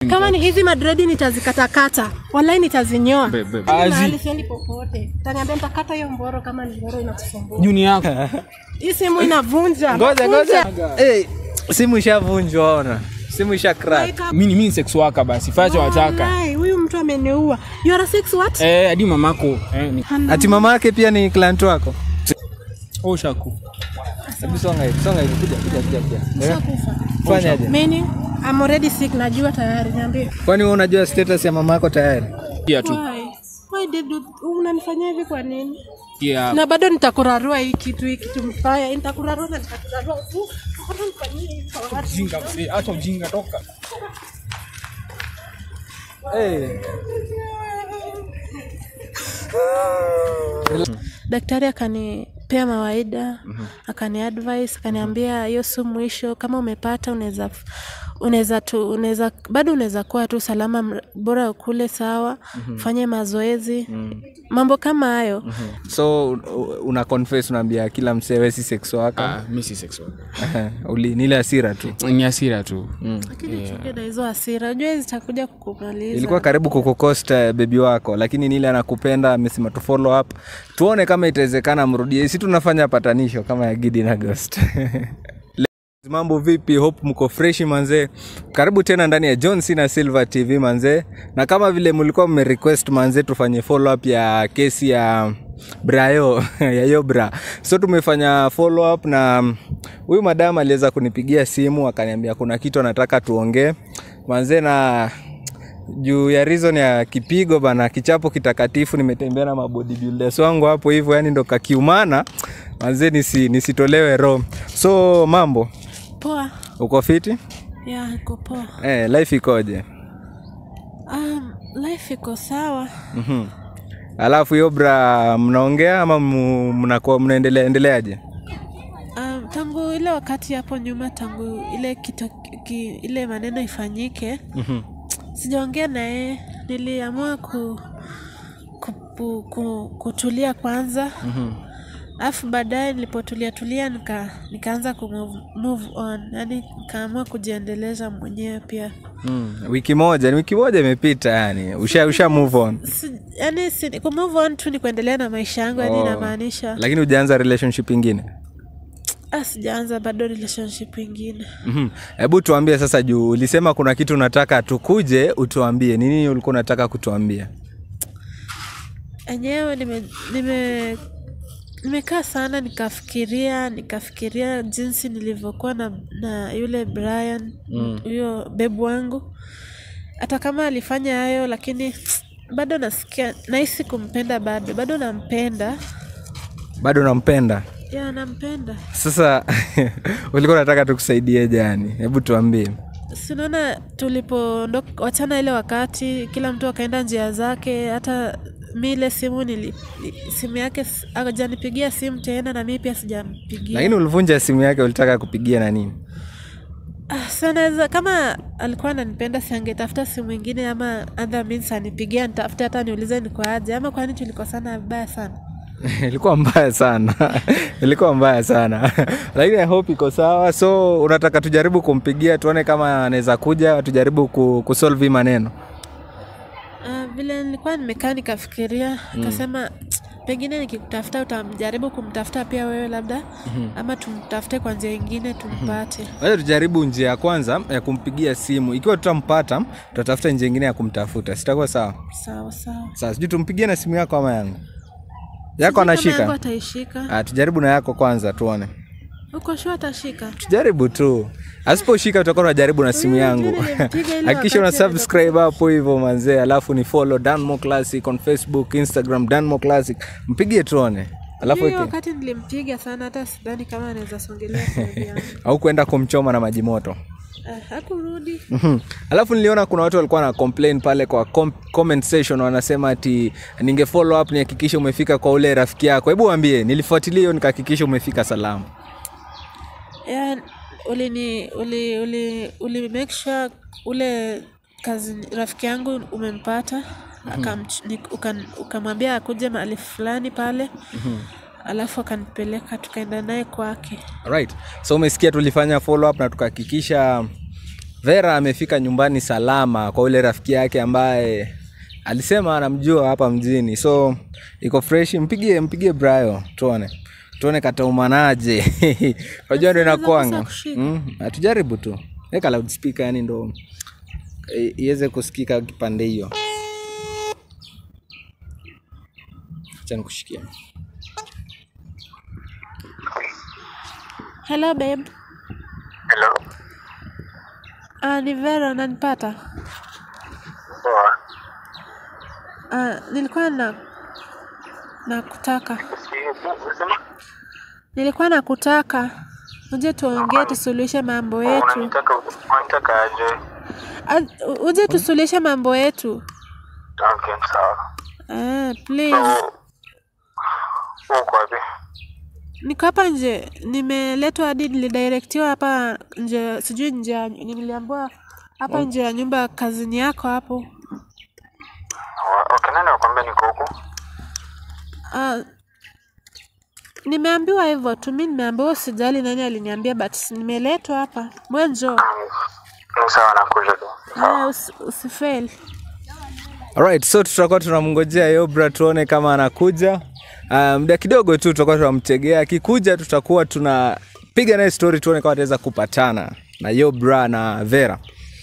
kama ni hizi madredi nitazikatakata walai nitazinyoa Be- be- Hadi Azi. mahali siendi popote taniambia nitakata hiyo mboro kama ni mboro inakusumbua juni yako hii simu inavunja ngoja Vunja. ngoja hey, simu ishavunjwa ona simu isha crack Like a- mi ni mi ni sex waka basi facha wataka Walai, huyu mtu ameniua you are a six what eh hadi mamako eh ni ati mama yake pia ni client wako oh shaku hebu songa hivi songa hivi kuja kuja kuja kuja Eh, Nishakufa. fanyaje Meaning, I'm already sick najua tayari niambie kwani wewe unajua status ya mama yako tayari pia tu Why? Why did you, unanifanyia hivi kwa nini pia na bado nitakurarua hii kitu hii kitu mbaya nitakurarua na nitakurarua tu Mbona unifanyie hivi kwa watu? ujinga mzee acha ujinga toka hey. daktari akanipea mawaida akani advice akaniambia hiyo su mwisho kama umepata unaweza unaweza tu unaweza bado unaweza kuwa tu salama mr- bora ukule sawa fanye mazoezi mambo kama hayo so u- una confess unaambia kila msee wewe si sex wako ah mi si sex waka uli ni ile hasira tu ni hasira tu lakini chuke na hizo hasira unajua zitakuja kukumaliza ilikuwa karibu kukukosta bebi wako lakini nile anakupenda amesema tu follow up tuone kama itawezekana mrudie si tunafanya patanisho kama ya gidi na ghost mambo vipi hope mko freshi manzee karibu tena ndani ya john cena silver tv manzee na kama vile mlikuwa mmerequest manzee tufanye follow up ya kesi ya brayo ya yobra so tumefanya follow up na mm, huyu madam aliweza kunipigia simu akaniambia kuna kitu anataka tuongee manzee na juu ya reason ya kipigo bana kichapo kitakatifu nimetembea na mabodybuilders wangu hapo hivyo yani ndo kakiumana manzee nisi, nisitolewe roho so mambo poa uko fiti ya iko poa eh, life ikoje um, life iko sawa mm-hmm. alafu hiyo bra mnaongea ama mu- mnakuwa mnaendelea endeleaje Um, tangu ile wakati hapo nyuma tangu ile kito, ki, ile maneno ifanyike Mhm. sijaongea naye niliamua ku, ku, ku, ku, kutulia kwanza alafu baadaye nilipotulia tulia nika, nikaanza ku move, move on yani nikaamua kujiendeleza mwenyewe pia mm. wiki moja ni wiki moja imepita yani usha, usha move on si, yani si, ku move on tu ni kuendelea na maisha yangu yani Oh. inamaanisha lakini ujaanza relationship ingine ah, sijaanza bado relationship ingine Mhm. hebu tuambie sasa juu ulisema kuna kitu unataka tukuje utuambie ni nini ulikuwa unataka kutuambia enyewe nime, nime nimekaa sana nikafikiria nikafikiria jinsi nilivyokuwa na, na yule Brian huyo bebu wangu hata kama alifanya hayo lakini bado nasikia nahisi kumpenda bado bado nampenda bado nampenda ya nampenda sasa ulikuwa unataka tukusaidie jani hebu tuambie sinaona tulipoondoka wachana ile wakati kila mtu akaenda njia zake hata mi ile simu nili, simu yake s- hajanipigia simu tena na mi pia sijampigia lakini ulivunja simu yake ulitaka kupigia na nini Ah, so naweza kama alikuwa ananipenda siangetafuta simu ingine ama other means anipigia nitafute hata niulize niko aje ama kwani tulikosana vibaya sana ilikuwa mbaya sana ilikuwa mbaya sana lakini I hope iko sawa so unataka tujaribu kumpigia tuone kama anaweza kuja tujaribu ku, kusolve hii maneno Ah, vile nilikuwa nimekaa nikafikiria nikasema pengine nikikutafuta utamjaribu kumtafuta pia wewe labda ama tumtafute kwa njia ingine tumpate wacha tujaribu njia ya kwanza ya kumpigia simu ikiwa tutampata tutatafuta njia ingine ya kumtafuta sitakuwa sawa sawa sawa sasa sijui tumpigie na simu yako ama yangu yako Sijui kama yangu anashika ataishika ah, tujaribu na yako kwanza tuone uko shua atashika tujaribu tu asiposhika utakuwa unajaribu na simu Huyu yangu mjini nilimpiga ile hakikisha una wakati alivyokuwa- subscribe hapo hivyo manzee alafu ni follow danmo classic on facebook instagram danmo classic mpigie tuone alafu hiyo weke- wakati nilimpiga sana hata sidhani kama anaweza songelea karibu yangu au kuenda kumchoma na maji moto Ah, hakurudi Mhm. alafu niliona kuna watu walikuwa na complain pale kwa com comment section wanasema ati ninge follow up nihakikishe umefika kwa ule rafiki yako hebu waambie nilifuatilia hiyo nikahakikisha umefika salama yeah, ulini uli, uli, uli make sure ule kazi rafiki yangu umempata akamch- ni- ukan- ukamwambia akuje mahali fulani pale alafu akanipeleka tukaenda naye kwake right so umesikia tulifanya follow up na tukahakikisha vera amefika nyumbani salama kwa ule rafiki yake ambaye alisema anamjua hapa mjini so iko fresh mpigie mpigie brayo tuone tuone kataumanaje unajua ndo inakwanga kushika. mm, atujaribu tu weka loudspeaker yani ndo i- iweze kusikika kipande hiyo acha nikushikia hello babe Hello. uh, ni vera unanipata Poa. uh, nilikuwa na nakutaka Unasema? nilikuwa nakutaka uje tuongee tusuluhishe mambo yetu Unanitaka unanitaka aje? Ah, u- uje tusuluhishe mambo yetu Okay, sawa. uh, please So, uko wapi? niko hapa nje nimeletwa hadi nilidirektiwa hapa nje sijui nje ya- niliambiwa hapa nje ya nyumba ya kazini yako hapo Wa- Okay, nani akwambia niko huku? Ah, nimeambiwa hivyo tu mi nimeambiwa usijali nani aliniambia but nimeletwa hapa mwenjo Mm, Ni sawa nakuja tu. ah, usi, usifail Alright, so tutakuwa tunamngojea Yobra tuone kama anakuja. Uh, muda kidogo tu tutakuwa tunamtegea, akikuja tutakuwa tunapiga naye story tuone kama ataweza kupatana na Yobra na Vera.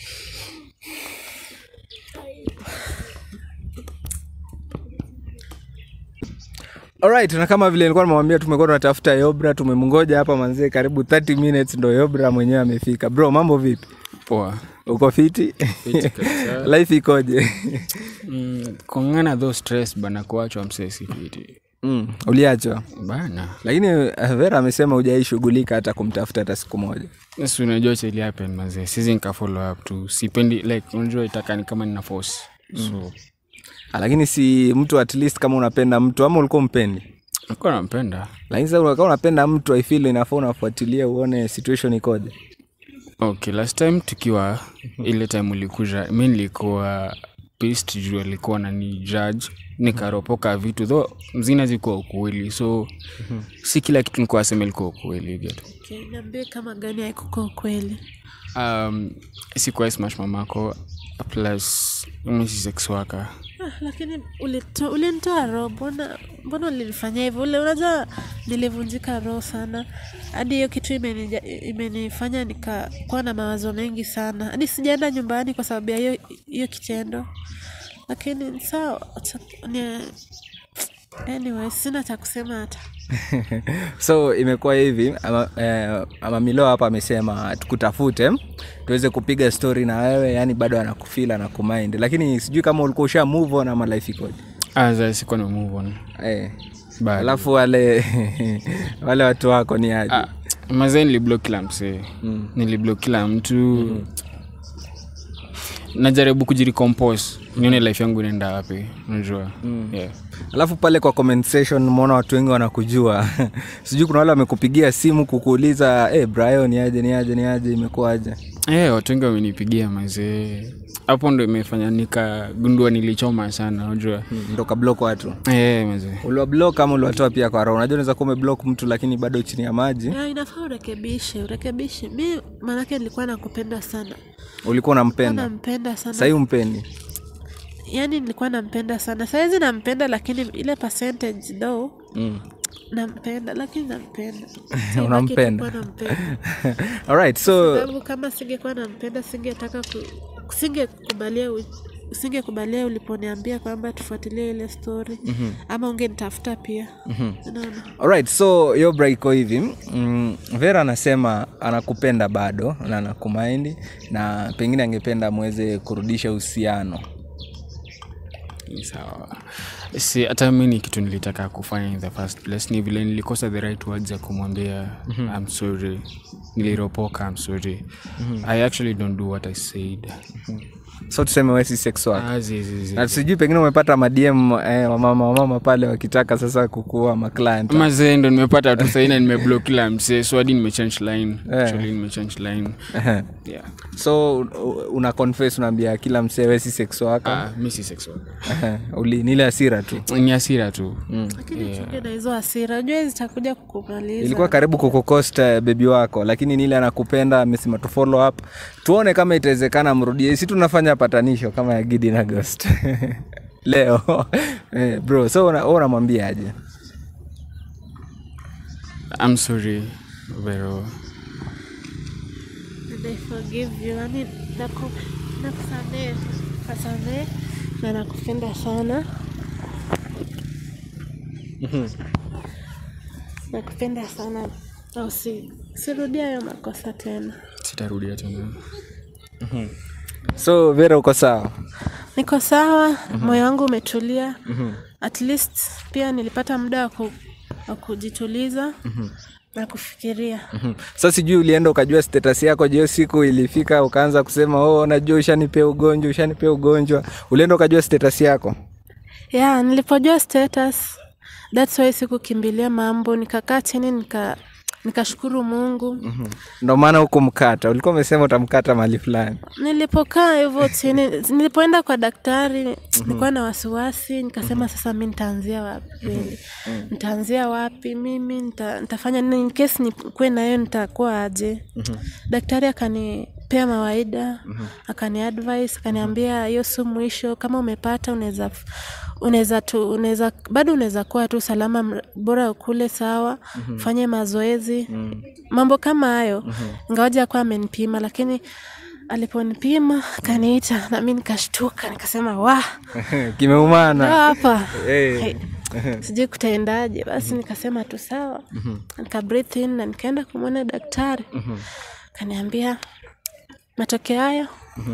Alright, na kama vile nilikuwa nimemwambia tumekuwa tunatafuta Yobra, tumemngoja hapa manzee karibu 30 minutes ndo Yobra mwenyewe amefika. Bro, mambo vipi? poa Uko fiti? Fiti kabisa. Life ikoje? mm, kongana tho stress bana kuachwa msesi fiti Mm, uliachwa bana lakini eh, Vera amesema hujaishughulika hata kumtafuta hata siku moja. si unajua cheli happen mazee sizi nika follow up tu sipendi like unajua itaka ni kama nina force so Ah, Lakini si mtu at least kama unapenda mtu ama ulikuwa mpendi, nikuwa nampenda lakini sasa kama unapenda mtu I feel inafaa unafuatilia uone situation ikoje. okay last time tukiwa ile time ulikuja mi nilikuwa pist juu alikuwa nani judge nikaropoka vitu tho mzina zikuwa ukweli so si kila kitu nikuwa asema ilikuwa ukweli you get okay, niambie kama gani haikukuwa ukweli um, sikuwa smash mamako plus mimi si sex worker ah, lakini ulito- ulinitoa roho mbona mbona ulinifanyia hivyo ule unajua nilivunjika roho sana hadi hiyo kitu imenija- imenifanya nikakuwa na mawazo mengi sana hadi sijaenda nyumbani kwa sababu ya hiyo hiyo kitendo lakini sawa acha- ni- anyway sina cha kusema hata so imekuwa hivi ama, eh, ama Milo hapa amesema tukutafute tuweze kupiga story na wewe, yani bado anakufeel anakumind, lakini sijui kama ulikuwa usha move on ama life ikoje. aza sikuwa na move on Eh. Bado. Alafu wale wale watu wako ni aje? ah, mazee niliblock kila msee mm. niliblock kila mtu mm. najaribu kujirecompose nione life yangu inaenda wapi unajua mm. yeah. alafu pale kwa comment section umeona watu wengi wanakujua sijui kuna wale wamekupigia simu kukuuliza hey, Brian ni aje ni aje ni aje imekuwaje Eh, watu wengi wamenipigia mazee hapo ndo imefanya nikagundua nilichoma sana unajua Hmm, ndo kablock watu Eh, mazee uliwablock ama uliwatoa pia kwa roho unajua unaweza kuwa umeblock mtu lakini bado chini ya maji Ya, inafaa urekebishe urekebishe mi maanake nilikuwa nakupenda sana ulikuwa unampenda nampenda sana sahii umpendi yani nilikuwa nampenda sana sahizi nampenda lakini ile percentage though mm. nampenda lakini nampenda Unampenda. Sitaki kuwa nampenda alright so sababu kama singekuwa nampenda singetaka ku, singekubalia u- usingekubalia uliponiambia kwamba tufuatilie ile story mm-hmm. ama ungenitafuta pia mm-hmm. unaona alright so yobra iko hivi mm, vera anasema anakupenda bado na anakumaindi na pengine angependa mweze kurudisha uhusiano ni sawa si hata mi ni kitu nilitaka kufanya in the first place ni vile nilikosa the right words ya kumwambia mm-hmm. i'm sorry niliropoka i'm sorry mm-hmm. i actually don't do what i said so tuseme wesi sex work ah, zi, zi, zi. na sijui pengine umepata madm eh, wamama wamama pale wakitaka sasa kukuwa maclient mazee ndo nimepata tu saina nimeblock kila msee so hadi nimechange line actually nimechange line yeah so u- una confess unaambia kila msee wesi sex waka ah, mi si sex worker uli nile asira hasira tu ni hasira tu lakini chunge na hizo hasira unajua zitakuja kukumaliza ilikuwa karibu kukukosta bebi wako lakini nile anakupenda amesema tu follow up tuone kama itawezekana mrudie si tunafanya patanisho kama ya gidi na ghost leo eh, bro so una- wewe unamwambia aje I'm sorry Vero And I forgive you yani naku, nakusamehe kasamehe na nakupenda sana nakupenda sana au si sirudia hayo makosa tena sitarudia tena so vera uko sawa niko sawa moyo wangu umetulia at least pia nilipata muda wa ku- wa kujituliza na kufikiria Mhm. sa sijui ulienda ukajua status yako jio siku ilifika ukaanza kusema oh, najua ushanipea ugonjwa ushanipea ugonjwa ulienda ukajua status yako ya nilipojua status thats why sikukimbilia mambo nikakaa chini nika nikashukuru mungu ndo maana huku mkata ulikuwa umesema utamkata mahali fulani nilipokaa hivyo chini nilipoenda kwa daktari nilikuwa na wasiwasi nikasema sasa mi nitaanzia wapi really? nitaanzia wapi mimi nita, nitafanya nini in case nikuwe nayo nitakuwa aje daktari akanipea mawaida akani advice akaniambia hiyo si mwisho kama umepata unaweza unaweza tu unaweza bado unaweza kuwa tu salama mr- bora ukule sawa fanye mazoezi mambo kama hayo ingawaja akuwa amenipima lakini aliponipima akaniita na mi nikashtuka nikasema wa kimeumana hapa Eh. Hey, sijui kutaendaje basi nikasema tu sawa nika breathe in na nikaenda kumwona daktari kaniambia matokeo hayo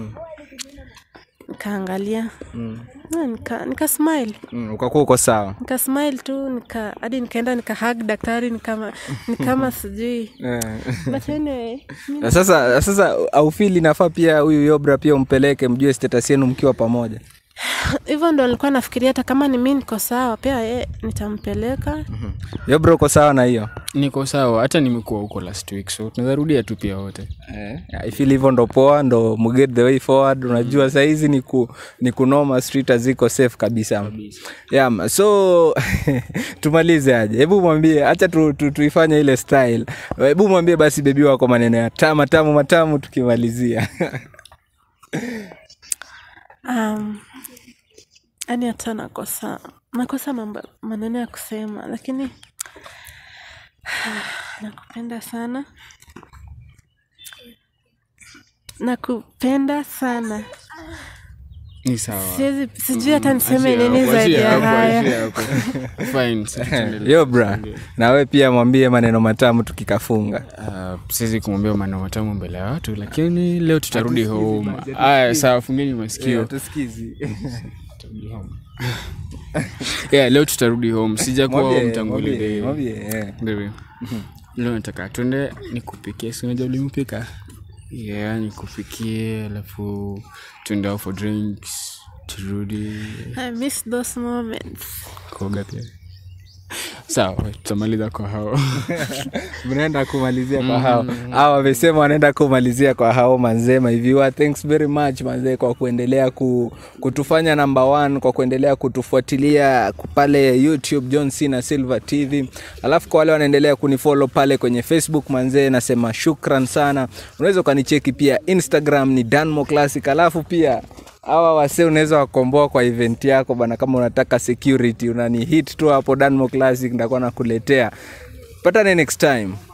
nikaangalia Na nika, nika smile Mm, ukakuwa uko sawa nika smile tu nika hadi nikaenda nika hug daktari nikama nikama sijui Eh. but anyway mi- Na sasa sasa aufili nafaa pia huyu yobra pia umpeleke mjue status yenu mkiwa pamoja hivyo ndo nilikuwa nafikiria hata kama ni mi niko sawa pia ye nitampeleka yobra uko sawa na hiyo niko sawa hata nimekuwa huko last week so tunaweza rudia tu pia wote I feel hivyo ndo poa ndo muget the way forward unajua sahizi ni, ku, ni kunoma street haziko safe kabisa yeah, ma- so tumalize aje hebu mwambie hacha tu, tu, tuifanye ile style hebu mwambie basi bebi wako maneno ya ta matamu matamu tukimalizia um, yani hata nakosa nakosa mambo maneno ya kusema lakini nakupenda sana nakupenda sana ni sawa siwezi sijui hata niseme Achia nini hapo, zaidi achia ya hapo, haya achia hapo. Fine, sasa tuendelee. yobra nawe pia mwambie maneno matamu tukikafunga Uh, siwezi kumwambia maneno matamu mbele ya watu lakini leo tutarudi home aya sawa fungeni masikio Tutarudi home. yeah, leo tutarudi home sijakuwa home tangu ile day. Baby, leo nataka twende nikupikie si unajua ulimpika yeah nikupikie alafu tuende out for drinks turudi I miss those moments kuoga pia sawa tutamaliza kwa hao mnaenda kumalizia kwa hao hao wamesema wanaenda kumalizia kwa hao manzema hiviwa thanks very much manzee kwa kuendelea ku, kutufanya number one kwa kuendelea kutufuatilia ku- pale youtube john cena silver tv alafu kwa wale wanaendelea kunifollow pale kwenye facebook manzee nasema shukran sana unaweza ukanicheki pia instagram ni danmo classic alafu pia hawa wase unaweza wakomboa kwa event yako bana kama unataka security unani hit tu hapo danmo classic ndakuwa nakuletea patane next time